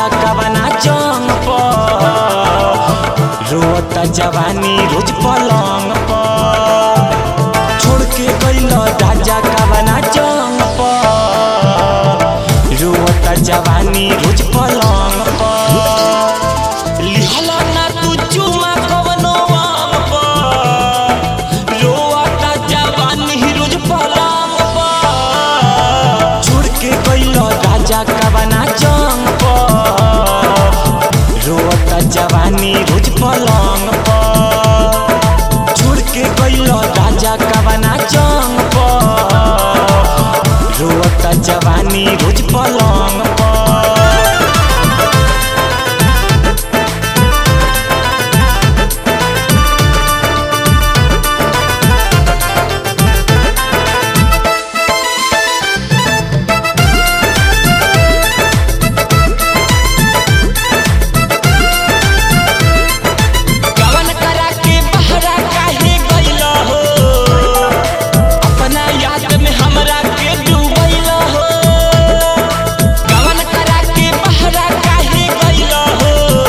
राजा कवना जंग पर रोता जवानी रोज पलंग पर छोड़ के गइल राजा कवना जंग पर रोता जवानी रोज पलंग पर लिहल ना तू चुमा कवनो आम पर रोता जवानी रोज पलंग पर छोड़ के गइल राजा कवना जंग पर रोता जवानी रोज पलंग पर छोड़ के गइल राजा कवना जंग पर रोता जवानी रोज पलंग पर गवन करा के बहरा काहे गइल हो अपना याद में हमरा के डूबैल हो गवन करा के बहरा काहे गइल हो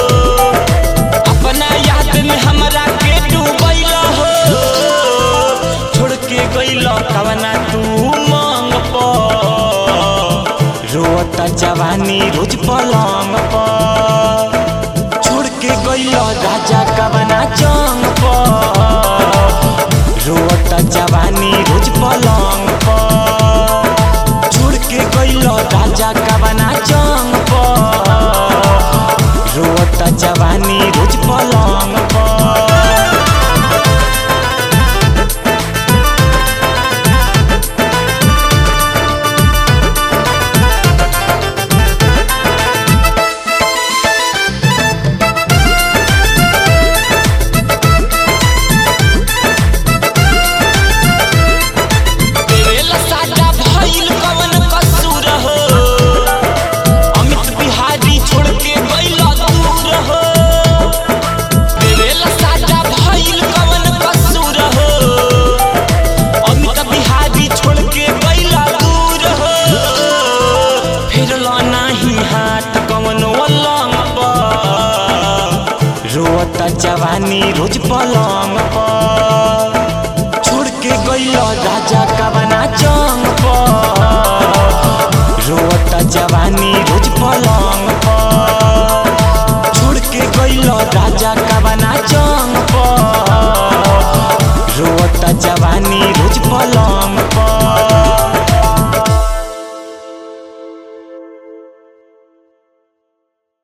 अपना याद में हमरा के डूबैल हो छोड़ के गइल कवना तू मांग पर रोता जवानी रोज पलंग पर छोड़ के गइल राजा कवना जंग पर रोता जवानी रोज पलंग पर छोड़ के गइल राजा कवना जंग पर रोता जवानी रोज पलंग पर देवेला साजा भइल कवन कसूर हो अमित बिहारी छोड़ के गइल दूर हो देवेला साजा भइल कवन कसूर हो अमित बिहारी छोड़ के गइल दूर हो फिरल नाही हाथ कवन वलंग पर रोता जवानी रोज पलंग पर छोड़ के गइल राजा